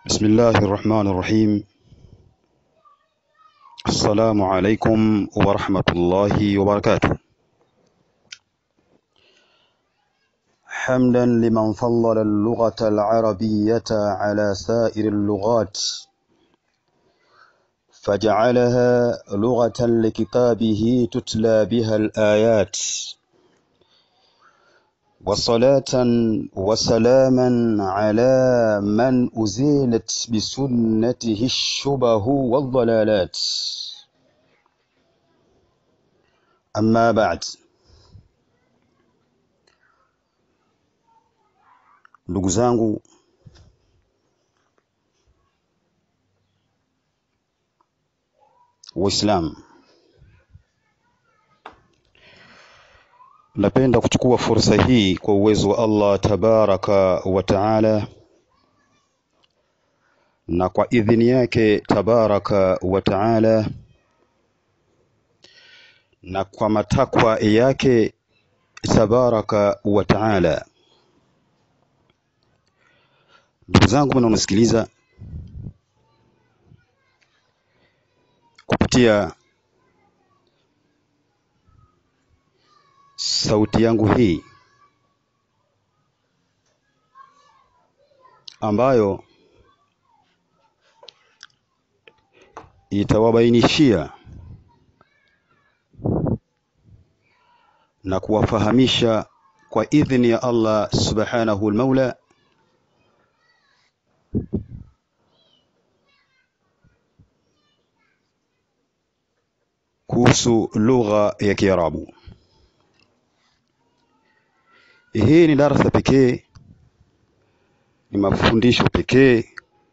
بسم الله الرحمن الرحيم السلام عليكم ورحمة الله وبركاته حمدا لمن فضل اللغة العربية على سائر اللغات فجعلها لغة لكتابه تتلى بها الآيات وصلاة وسلاما على من أزيلت بسنته الشبه والضلالات أما بعد ndugu zangu waislamu napenda kuchukua fursa hii kwa uwezo wa Allah tabaraka wa taala na kwa idhini yake tabaraka wa taala na kwa matakwa yake tabaraka wa taala ndugu zangu mnaonisikiliza kupitia sauti yangu hii ambayo itawabainishia na kuwafahamisha kwa idhini ya Allah subhanahu al-Maula kuhusu lugha ya Kiarabu. Hii ni darasa pekee, ni mafundisho pekee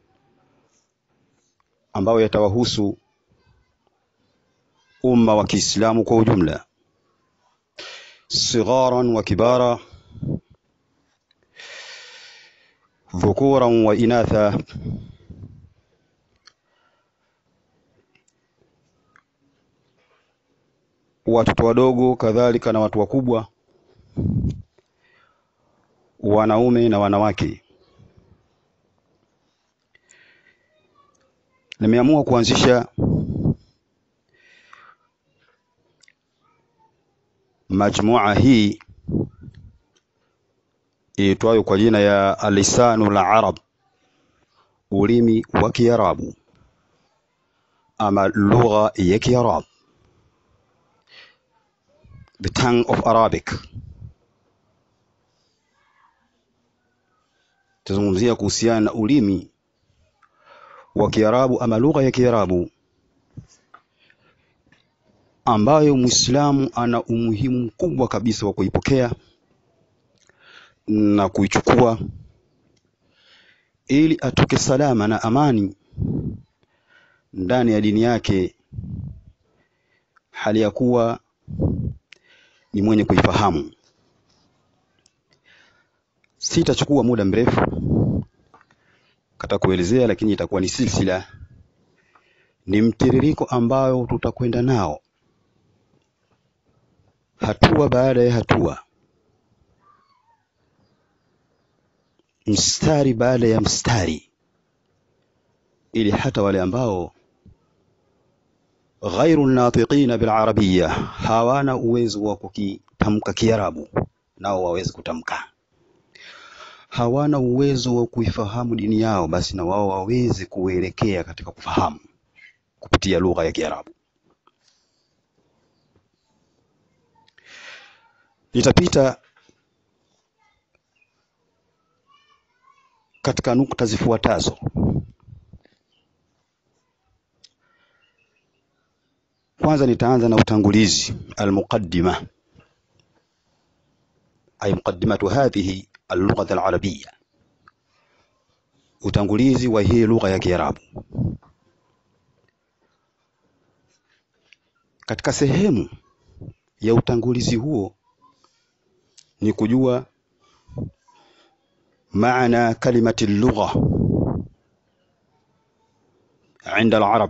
ambayo yatawahusu umma wa Kiislamu kwa ujumla, sigharan wa kibara, dhukuran wa inatha, watoto wadogo kadhalika na watu wakubwa, wanaume na wanawake. Nimeamua kuanzisha majmua hii iitwayo kwa jina ya Lisanul Arab, ulimi wa Kiarabu ama lugha ya Kiarabu, the tongue of Arabic. Tazungumzia kuhusiana na ulimi wa Kiarabu ama lugha ya Kiarabu ambayo Muislamu ana umuhimu mkubwa kabisa wa kuipokea na kuichukua ili atoke salama na amani ndani ya dini yake, hali ya kuwa ni mwenye kuifahamu. Sitachukua muda mrefu kata kuelezea, lakini itakuwa ni silsila, ni mtiririko ambayo tutakwenda nao hatua baada ya hatua, mstari baada ya mstari, ili hata wale ambao ghairu natiqina bil arabiyya hawana uwezo wa kukitamka Kiarabu nao waweze kutamka, hawana uwezo wa kuifahamu dini yao, basi na wao waweze kuelekea katika kufahamu kupitia lugha ya Kiarabu. Nitapita katika nukta zifuatazo. Kwanza nitaanza na utangulizi, almuqaddima, ay muqaddimatu hadhihi allugha alarabiyya, utangulizi wa hii lugha ya Kiarabu. Katika sehemu ya utangulizi huo ni kujua maana kalimati lugha inda alarab,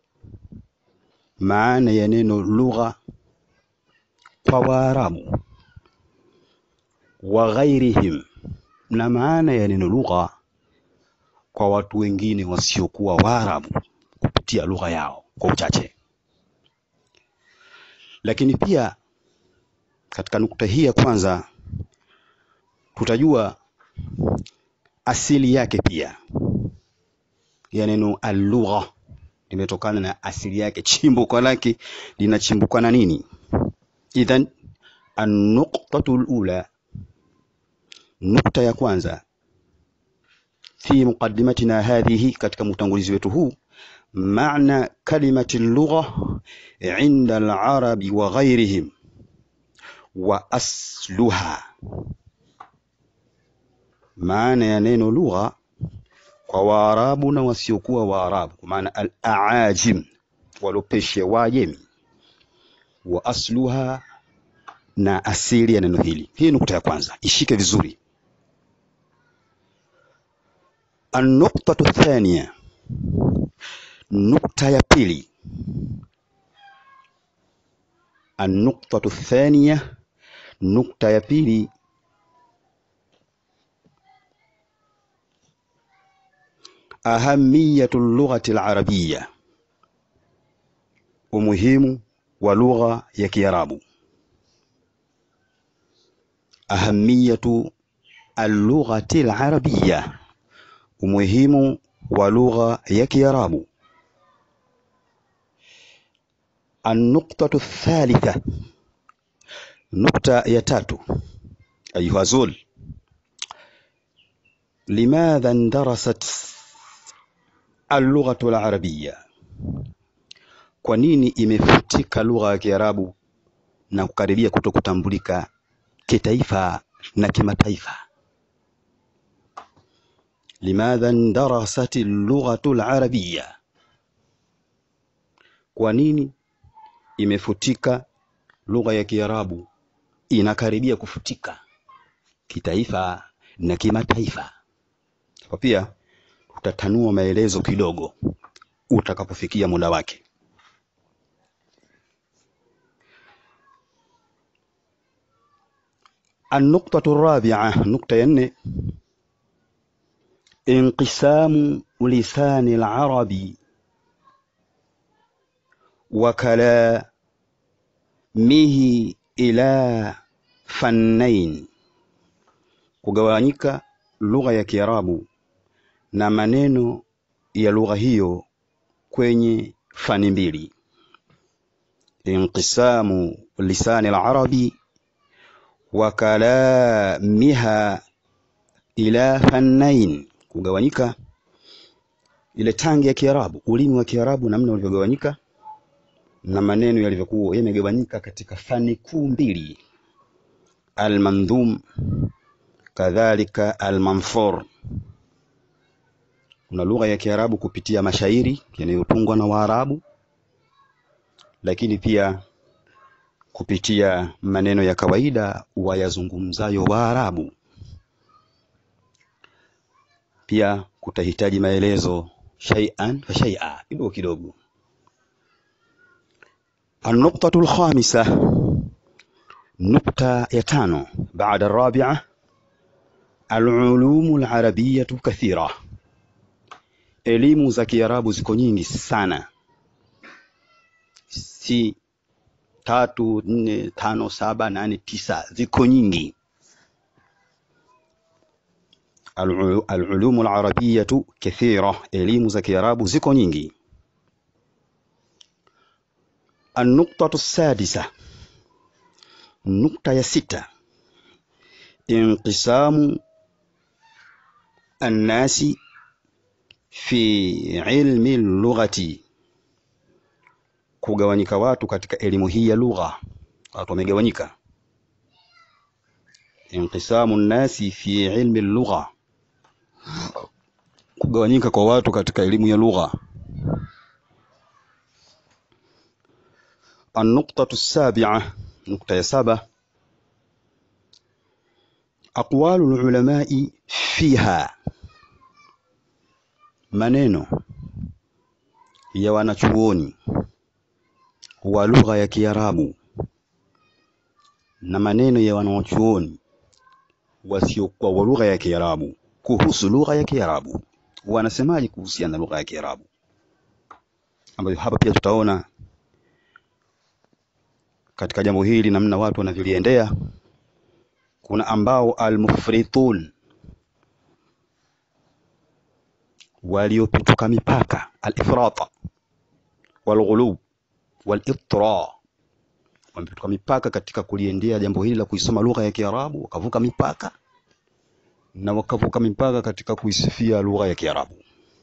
maana ya neno lugha kwa Waarabu wa ghairihim, na maana ya neno lugha kwa watu wengine wasiokuwa Waarabu kupitia lugha yao kwa uchache. Lakini pia katika nukta hii ya kwanza tutajua asili yake pia ya neno alugha limetokana na asili yake, chimbuko lake linachimbuka na nini? Idhan an-nuqtatu al-ula, nukta ya kwanza fi muqaddimatina hadhihi, katika utangulizi wetu huu, maana kalimati lugha inda al-arabi wa ghairihim wa asluha, maana ya neno lugha kwa Waarabu na wasiokuwa Waarabu, kwa maana al-aajim, walopeshe Waajemi, wa asluha, na asili ya neno hili. Hii nukta ya kwanza, ishike vizuri. An-nuqtatu thaniya, nukta ya pili. An-nuqtatu thaniya, nukta ya pili ahamiyatu lughati al-arabiyya, umuhimu wa lugha ya Kiarabu. Ahamiyatu al-lughati al-arabiyya, umuhimu wa lugha ya Kiarabu. An-nuqtatu thalitha, nukta ya tatu. Ayuha zul, limadha indarasat al-lughatu al-arabiyya, kwa nini imefutika lugha ya Kiarabu na kukaribia kuto kutambulika kitaifa na kimataifa? Limadha indarasat al-lughatu al-arabiyya, kwa nini imefutika lugha ya Kiarabu inakaribia kufutika kitaifa na kimataifa? Hapa pia utatanua maelezo kidogo utakapofikia muda wake. An-nuqtatu rabi'a, nukta ya nne, inqisamu lisani al-arabi wa kalamihi ila fannain, kugawanyika lugha ya Kiarabu na maneno ya lugha hiyo kwenye fani mbili. Inqisamu lisani al-arabi wa kalamiha ila fannain, kugawanyika ile tangi ya Kiarabu, ulimi wa Kiarabu, namna ulivyogawanyika na maneno yalivyokuwa yamegawanyika katika fani kuu mbili, almandhum kadhalika almanthur. Kuna lugha ya Kiarabu kupitia mashairi yanayotungwa na Waarabu, lakini pia kupitia maneno ya kawaida wayazungumzayo Waarabu. Pia kutahitaji maelezo shay'an fa shay'a, kidogo kidogo. An-nuqtatu al-khamisa, nukta ya tano, baada ar-rabi'a, al-ulumu al-arabiyyatu kathira Elimu za Kiarabu ziko nyingi sana, si tatu, nne, tano, saba, nane, tisa, ziko nyingi. Al-ulumu al-arabiyyatu kathira, elimu za Kiarabu ziko nyingi. An-nuqtatu sadisa, nukta ya sita, inqisamu an-nasi fi ilmi lughati, kugawanyika watu katika elimu hii ya lugha. Watu wamegawanyika. Inqisamu nnasi fi ilmi lugha, kugawanyika kwa watu katika elimu ya lugha. An-nuqtatu sabi'a, nukta ya saba, aqwalu al-ulamai fiha maneno ya wanachuoni wa lugha ya Kiarabu na maneno ya wanachuoni wasiokuwa wa lugha ya Kiarabu kuhusu lugha ya Kiarabu. wanasemaje kuhusiana na lugha ya Kiarabu, ambayo hapa pia tutaona katika jambo hili namna watu wanavyoliendea. Kuna ambao almufritun, waliopituka mipaka, alifrata walghulub walitira, wamepituka mipaka katika kuliendea jambo hili la kuisoma lugha ya Kiarabu, wakavuka mipaka na wakavuka mipaka katika kuisifia lugha ya Kiarabu.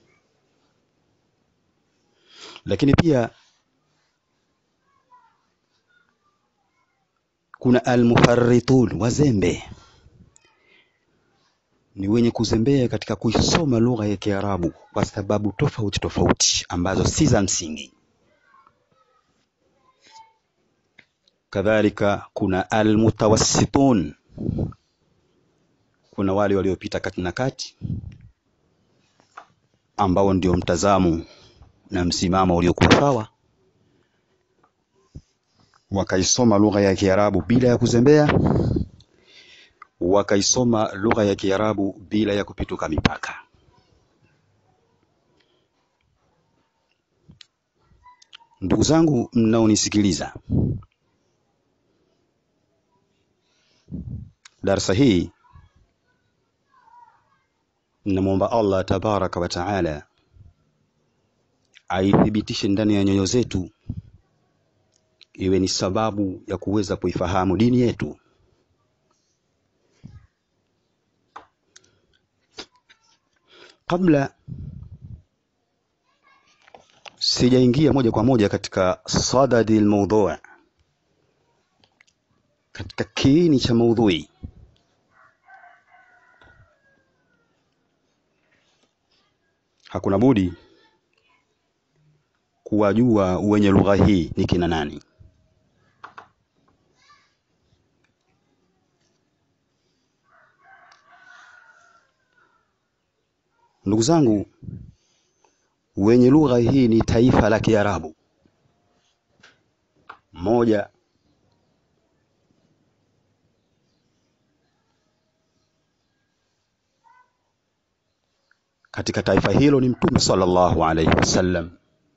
Lakini pia kuna almufarritun, wazembe, ni wenye kuzembea katika kuisoma lugha ya Kiarabu kwa sababu tofauti tofauti ambazo si za msingi. Kadhalika kuna almutawassitun, kuna wale waliopita kati na kati ambao ndio mtazamo na msimamo uliokuwa sawa, wakaisoma lugha ya Kiarabu bila ya kuzembea, wakaisoma lugha ya Kiarabu bila ya kupituka mipaka. Ndugu zangu mnaonisikiliza, darsa hii namwomba Allah tabaraka wa taala aithibitishe ndani ya nyoyo zetu, iwe ni sababu ya kuweza kuifahamu dini yetu. Kabla sijaingia moja kwa moja katika sadadi almawdhu, katika kiini cha maudhui, hakuna budi kuwajua wenye lugha hii ni kina nani. Ndugu zangu, wenye lugha hii ni taifa la Kiarabu moja katika taifa hilo ni Mtume sallallahu alaihi wasallam,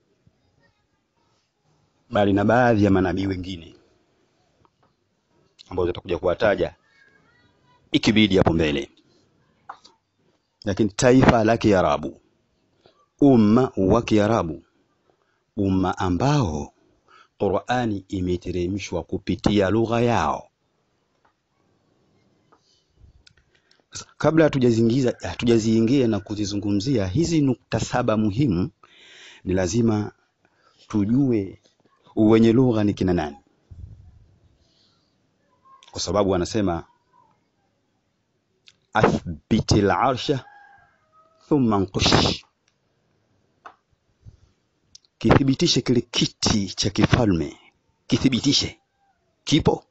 bali na baadhi ya manabii wengine ambao tutakuja kuwataja ikibidi hapo mbele, lakini taifa la Kiarabu, umma wa Kiarabu, umma ambao Qur'ani imeteremshwa kupitia lugha yao. Kabla hatujaziingiza hatujaziingia na kuzizungumzia hizi nukta saba muhimu, ni lazima tujue wenye lugha ni kina nani, kwa sababu anasema athbiti al-arsha thumma nqush, kithibitishe kile kiti cha kifalme, kithibitishe kipo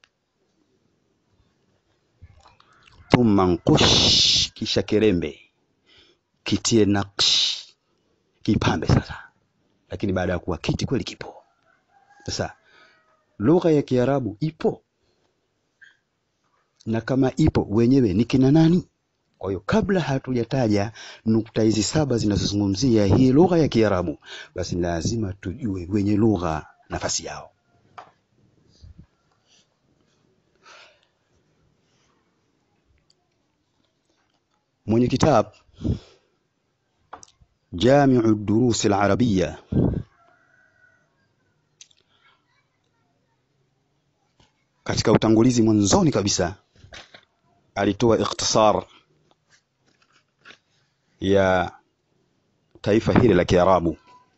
thumma nqush, kisha kirembe, kitie naksh, kipambe sasa. Lakini baada ya kuwa kiti kweli kipo. Sasa lugha ya Kiarabu ipo, na kama ipo wenyewe ni kina nani? Kwa hiyo kabla hatujataja nukta hizi saba zinazozungumzia hii lugha ya Kiarabu, basi lazima tujue wenye lugha nafasi yao. mwenye kitab Jamiu Durusi Al-Arabia katika utangulizi mwanzoni kabisa alitoa ikhtisar ya taifa hili la Kiarabu.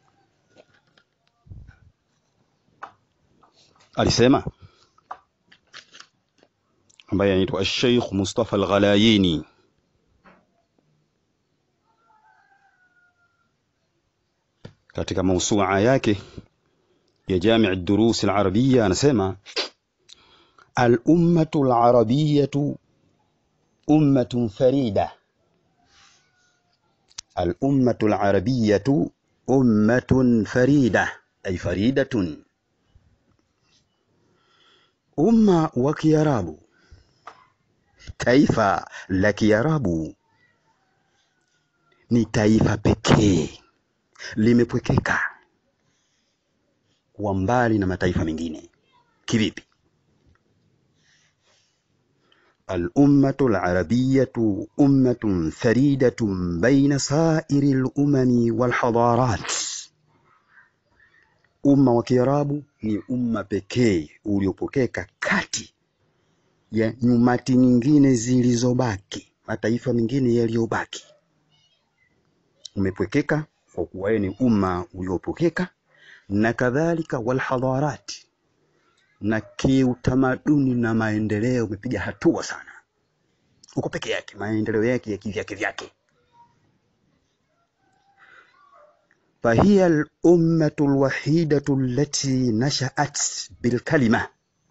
Alisema ambaye anaitwa Sheikh Mustafa Al-Ghalayini katika mausua yake ya Jami' Durus Al-Arabia anasema al-ummatu al-arabiyyatu ummatun farida al-ummatu al-arabiyyatu ummatun farida ay faridatun umma wa Kiarabu taifa la Kiarabu ni taifa pekee limepwekeka kuwa mbali na mataifa mengine. Kivipi? الأمة العربية أمة فريدة بين سائر الأمم والحضارات. Umma wa Kiarabu ni umma pekee uliopokeka kati ya nyumati nyingine zilizobaki, mataifa mengine yaliyobaki. Umepwekeka kwa kuwa ni umma uliopokeka, na kadhalika walhadharati na kiutamaduni na maendeleo umepiga hatua sana, uko peke yake, maendeleo yake ya kivyake vyake. fahiya lummatu lwahidatu allati nashaat bilkalima,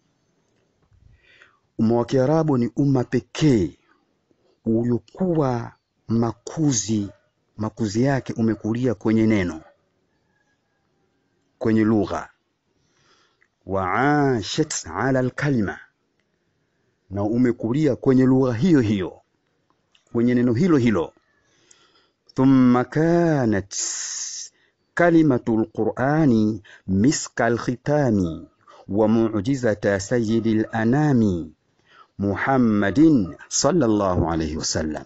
umma wa Kiarabu ni umma pekee uliokuwa makuzi makuzi yake umekulia kwenye neno, kwenye lugha waashat ala alkalima, na umekulia kwenye lugha hiyo hiyo, kwenye neno hilo hilo. Thumma kanat kalimatu lqurani miska alkhitami wa mu'jizata sayyidi lanami Muhammadin sallallahu alayhi wasallam.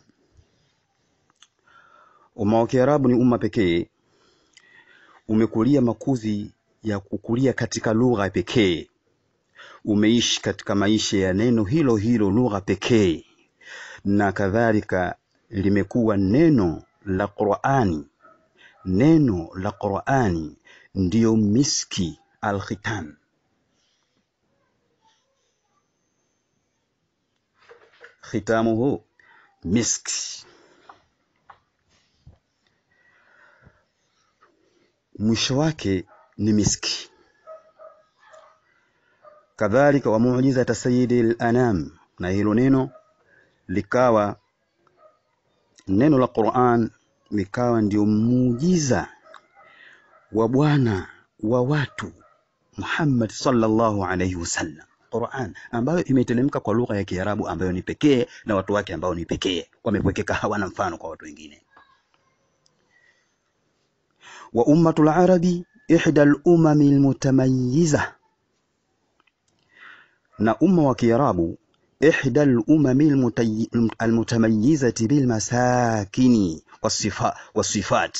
Umma wa Kiarabu ni umma pekee umekulia makuzi ya kukulia katika lugha pekee, umeishi katika maisha ya neno hilo hilo, lugha pekee, na kadhalika limekuwa neno la Qur'ani. Neno la Qur'ani ndiyo miski alkhitam, khitamuhu miski, mwisho wake ni miski. Kadhalika wa mu'jizata sayyidi al-anam, na hilo neno likawa neno la Qur'an likawa ndio muujiza wa bwana wa watu Muhammad sallallahu alayhi wasallam. Qur'an ambayo imetelemka kwa lugha ya Kiarabu ambayo ni pekee na watu wake ambao ni pekee, wamepwekeka, hawana mfano kwa watu wengine. wa ummatul arabi ihda al-umami al-mutamayyiza, na umma wa Kiarabu ihda al-umami al-mutamayyizati bil masakini was-sifat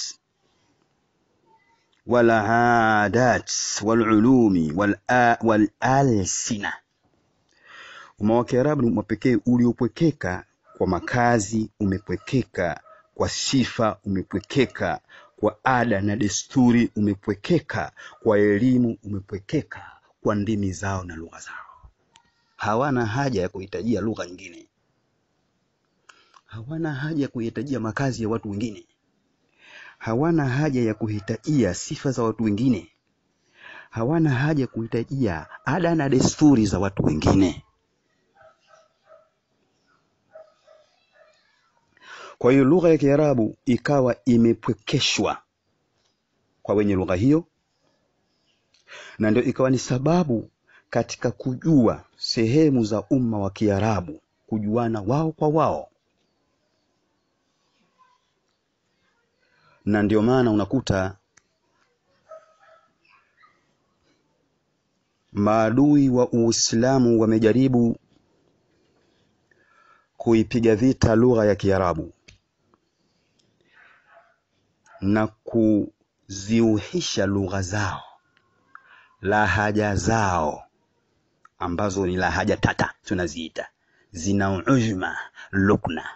wal aadat wal ulumi wal alsina. Umma wa Kiarabu ni umma pekee uliopwekeka kwa makazi, umepwekeka kwa sifa, umepwekeka kwa ada na desturi, umepwekeka kwa elimu, umepwekeka kwa ndimi zao na lugha zao. Hawana haja ya kuhitajia lugha nyingine, hawana haja ya kuhitajia makazi ya watu wengine, hawana haja ya kuhitajia sifa za watu wengine, hawana haja ya kuhitajia ada na desturi za watu wengine. Kwa hiyo lugha ya Kiarabu ikawa imepwekeshwa kwa wenye lugha hiyo, na ndio ikawa ni sababu katika kujua sehemu za umma wa Kiarabu, kujuana wao kwa wao, na ndio maana unakuta maadui wa Uislamu wamejaribu kuipiga vita lugha ya Kiarabu na kuziuhisha lugha zao, lahaja zao ambazo ni lahaja tata tunaziita, zina ujma lukna.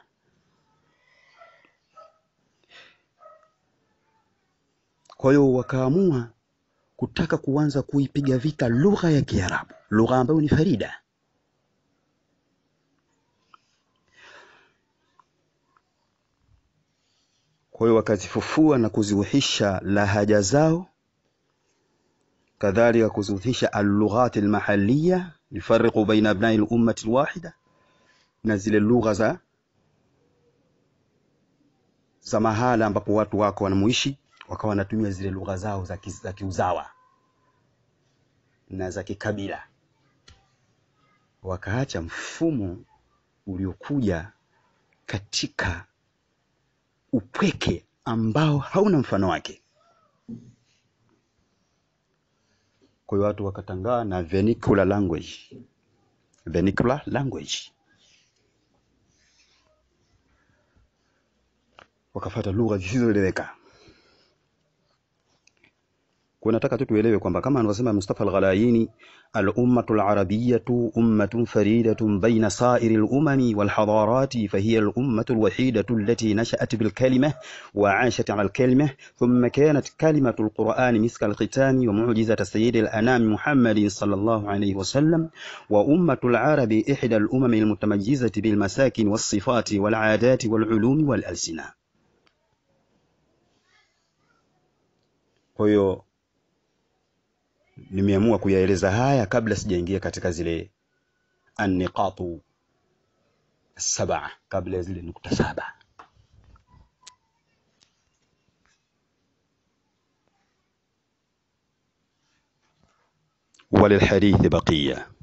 Kwa hiyo wakaamua kutaka kuanza kuipiga vita lugha ya Kiarabu, lugha ambayo ni farida. Kwa hiyo wakazifufua na kuziuhisha lahaja zao, kadhalika kuziuhisha allughat almahaliya yufariqu baina abnai lummati alwahida, na zile lugha za za mahala ambapo watu wako wanamuishi, wakawa wanatumia zile lugha zao za, ki, za kiuzawa na za kikabila, wakaacha mfumo uliokuja katika upweke ambao hauna mfano wake. Kwa hiyo watu wakatangaa na vernacular language, vernacular language, wakafata lugha zisizoeleweka. Kwa nataka tu tuelewe kwamba kama anavyosema Mustafa Al-Ghalayini, al-ummatu al-arabiyyatu ummatun faridatun baina sa'iri al-umami wal-hadarati fahiya al-ummatu al-wahidatu allati nasha'at bil-kalimah wa 'ashat 'ala al-kalimah thumma kanat kalimatu al-Qur'ani miska al-khitami wa mu'jizata sayyid al-anam Muhammadin sallallahu alayhi wa sallam wa ummatu al-arabi ihda al-umami al-mutamayyizati bil-masakin was-sifati wal-'adati wal-'ulumi wal-alsina. Kwa hiyo nimeamua kuyaeleza haya kabla sijaingia katika zile anniqatu saba, kabla ya zile nukta saba. walilhadithi baqiya